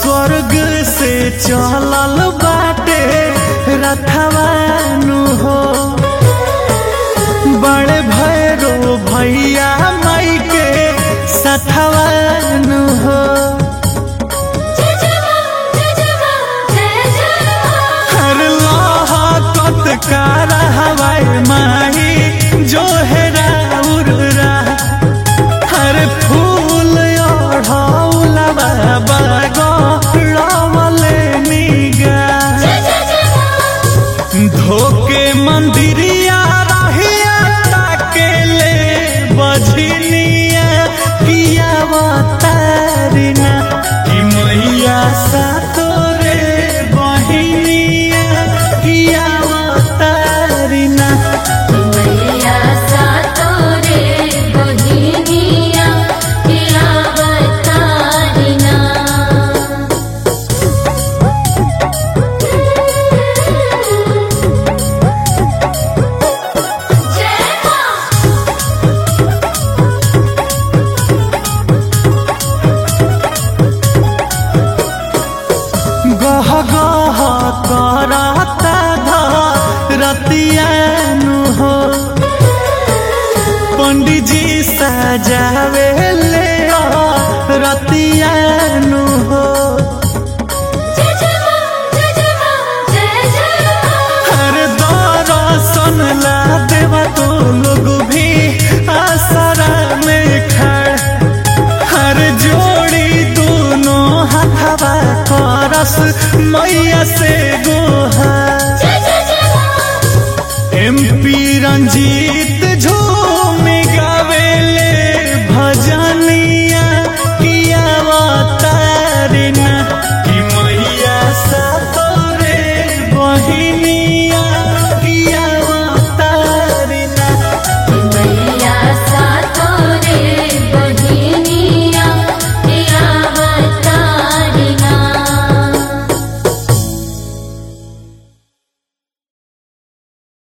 स्वर्ग से चलल बाटे रथवानु हो बड़े भैरो भैया माई के सथवानु हो हर लोहा कतकार हवाई माही जो है राउरा हर फूल ओढ़ौला बाबा गौरवले निगा धोके मंदिरिया रहिया ताके ले बझनिया किया तारिना कि मैया सा तोरे बहिनिया किया तारिना गह गह करता रतियानु हो पंडित जी सजावे ले रतियानु हो हर दर्शन ला देवा तो लोग भी आसरा में खड़ हर जोड़ी दोनों हाथवा करस मैया से गोहा एमपी रंजी